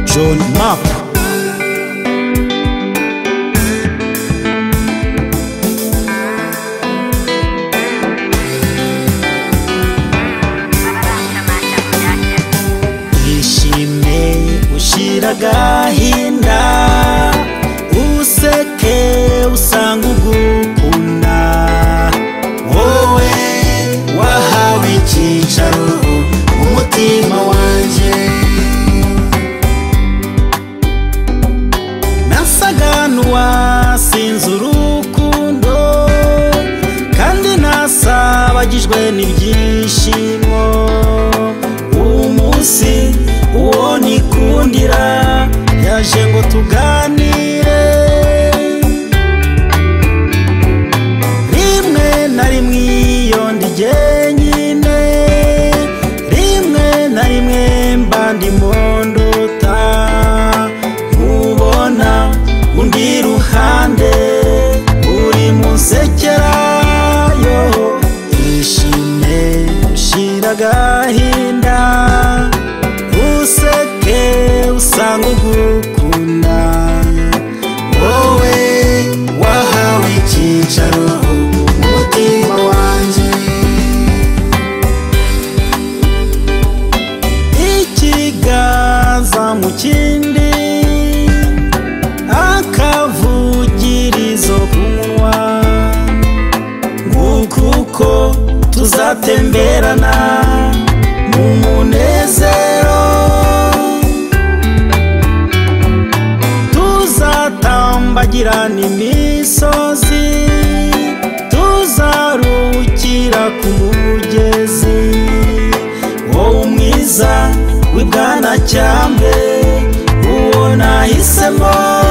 john map ishime ushyira agahinda useke usanga ugukunda wowe wahawe icyicaro mu mutima wanjye nasaga n'uwasinze urukundo kandi nasabagijwe n'ibyishimo umunsi uwo nikundira yaje ngo tuganire rimwe na rimwe iyo ndi jyenyine rimwe na rimwe mba ndimo nduta nkubona undi ruhande uri munsekera yo ishime ushira agahinda useke usanga ugukunda wowe wahawe icyicaro mu mutima wanjye ikiganza mu kindi akavugirizo ku munwa nguku uko tuzatemberana mu munezero tuzatambagirana imisozi tuzarukira ku mugezi wowe mwiza w'ibwanacyambwe uwo nahisemo